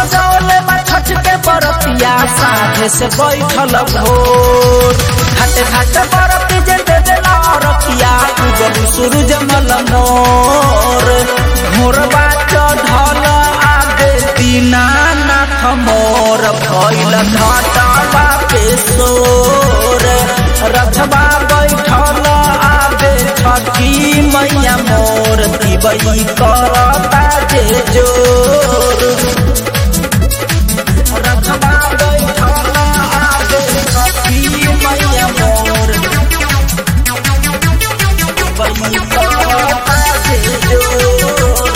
सजौले बा छठ के बरतिया साथे से बैठल भोर घाटे घाटे बरती जे दे देला रतिया उगल सूरज मल मोर मोरबा चढ़ल आगे दीनानाथ मोर भइल घाटा पे सोर रथबा बैठल आगे छठी मैया मोर दिबई करता जे जोर रथबा बैठल आगे छठी मैया मोर दिबई करता जे जोर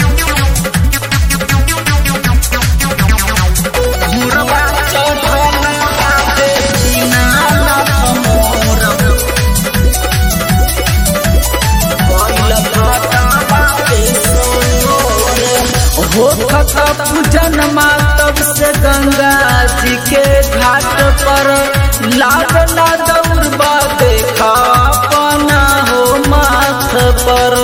मोरबा चढ़ल आगे दीनानाथ मोर हो खता पूजन मातब से गंगा जी के घाट पर लागला दौड़बा देखा अपना हो माथ पर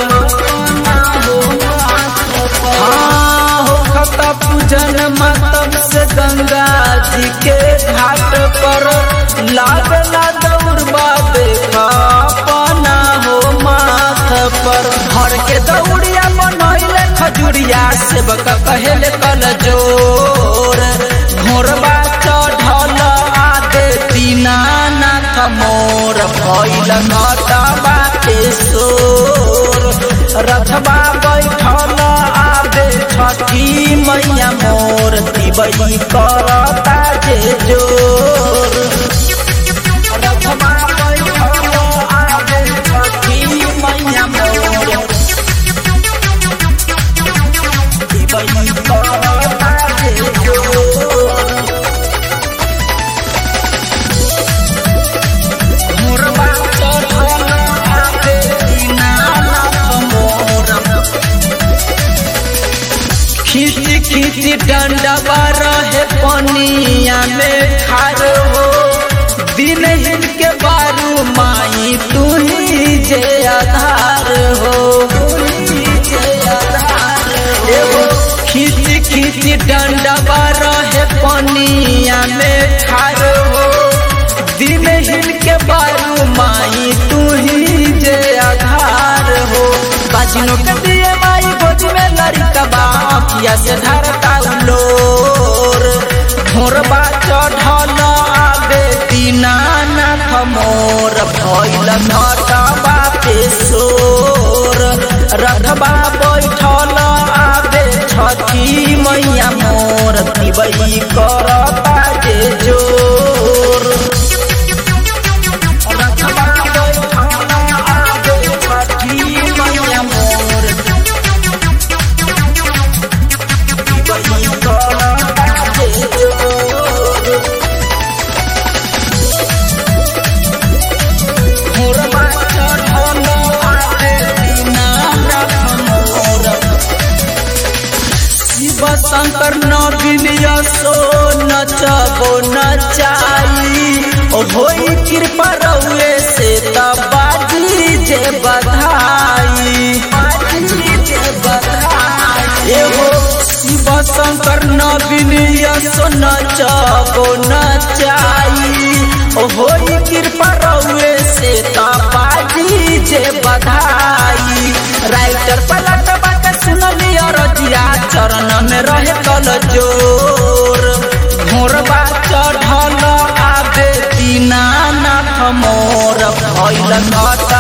हाँ हो खता पूजन मातब से गंगा जी के घाट पर लागला दौड़बा देखा अपना हो माथ पर हर के दौड़िया मनैले खजुरिया सेवक कहेले कल जोर घोरबा चढ़ल आगे दीनानाथ मोर भइल घटबा के सोर रथबा बैठल आगे छठी मैया मोर दिबई करता जे जोर रथबा बैठल आगे छठी मैया मोर दिबई करता जे जोर मोरबा चढ़ल आगे दीनानाथ मोर खींची खींची डंडवा रहे पनिया में खार हो दिन हिन के बारू माई तू ही जे आधार हो एगो खींची खींची डंडवा रहे पनिया में खार हो दिन हिन के बारू माई तू ही जे आधार हो बाजिनो के दिए माई गोद में लड़का बा अखिया से धरता उलोर घोरबा चढ़ल आगे दीनानाथ मोर भइल घटबा पे सोर रथबा बैठल आगे छठी मैया मोर दिबई करता जे जोर रथबा बैठल आगे छठी मैया मोर दिबई करता जे जोर मोरबा चढ़ल आगे दीनानाथ मोर शिव शंकर नवीन यशो नचबो नचाई ओ होई कृपा रउए से त बाजी जे बधाई बाजी जे बधाई एगो शिव शंकर नवीन यशो नचबो नचाई ओ होई कृपा रउए से त बाजी जे बधाई राइटर पलट बात सुनली रजिया चरण में रहे कल जोर घोरबा चढ़ल आगे दीनानाथ मोर भइल घट